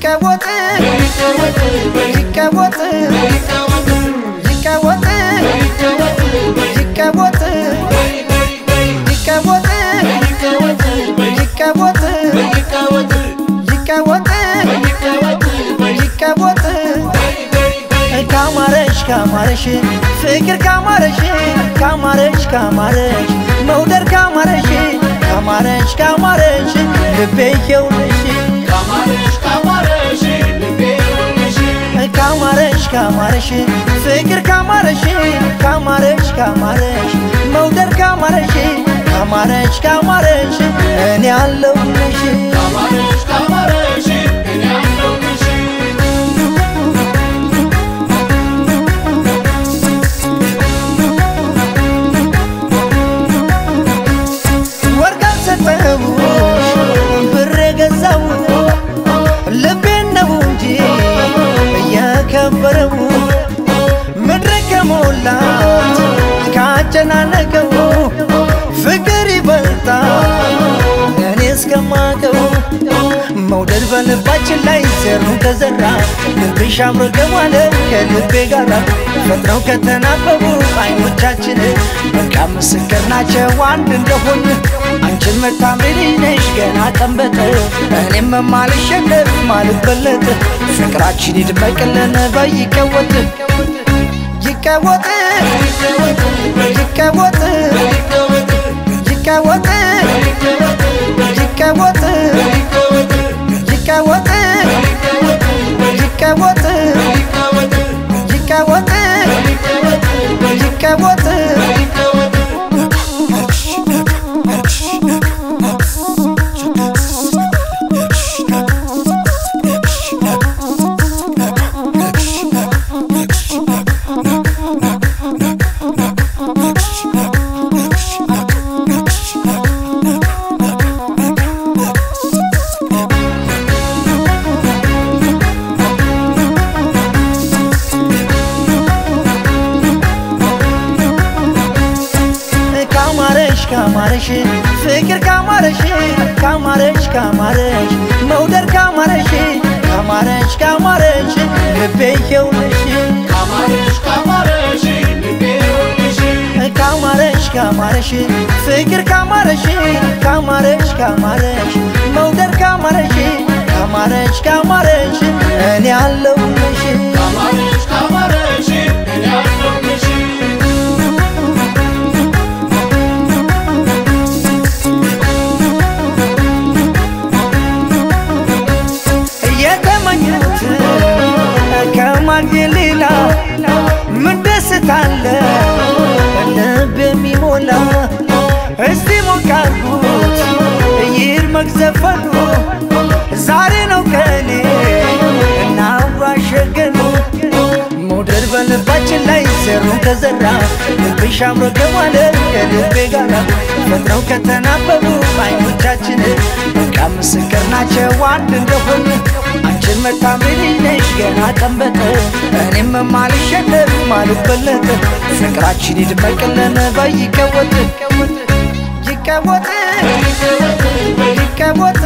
ይቀወጥ ይቀወጥ ይቀወጥ ይቀወጥ ይቀወጥ ይቀወጥ ይቀወጥ ይቀወጥ ካማረሽ ካማረሽ ፍቅር ካማረሽ ካማረሽ ካማረሽ መውደድ ካማረሽ ካማረሽ ካማረሽ ልቤ ይኸውልሽ ካማረሽ ካማረሽ ፍቅር ካማረሽ ካማረሽ ካማረሽ መውደድ ካማረሽ ካማረሽ ካማረሽ እኔ አለሁልሽ ወርቅ አልሰጠሁሽ ብር የገዛው ልቤን ነው እንጂ እየከበረው ምድር ከሞላት ካጨናነቀው ፍቅር ይበልጣል እኔ እስከማቀው መውደድ በልባችን ላይ ዘሩ ከዘራ ልብሽ አምሮ ገባለ ከልቤ ጋራ ፈጥረው ከተናበቡ አይኖቻችን በቃ ምስክር ናቸው አንድ እንደሆን አንቺን መታምሪ ነሽ ገና ቀንበጥ እኔም ማልሸነፍ ማልበለጥ ፍቅራችን ይድመቅልን በይቀወጥ ይቀወጥ ይቀወጥ ይቀወጥ ይቀወጥ ይቀወጥ ይቀወጥ ይቀወጥ ይቀወጥ ካማረሽ ካማረሽ ፍቅር ካማረሽ ካማረሽ ካማረሽ መውደድ ካማረሽ ካማረሽ ካማረሽ ልቤ ይኸውልሽ ካማረሽ ካማረሽ ፍቅር ካማረሽ ካማረሽ ካማረሽ መውደድ ካማረሽ ካማረሽ ካማረሽ እኔ አለሁልሽ የተመኙት ከማግኘት ሌላ ምን ደስታ አለ ልብ የሚሞላ እስቲ ሞቃርጉት ይድመቅ ዘፈኑ ዛሬ ነው ቀኔ እናዋሸገኑ መውደድ በልባችን ላይ ዘሩ ከዘራ ልብሽ አምሮ ገባለ ከልቤ ጋራ ፈጥረው ከተናበቡ አይኖቻችን በቃ ምስክር ናቸው አንድ እንደሆን አንቺን መታምሪ ነሽ ገና ቀንበጥ እኔም ማልሸነፍ ማልበለጥ ፍቅራችን ይድመቅልን በይቀወጥ ይቀወጥ ይቀወጥ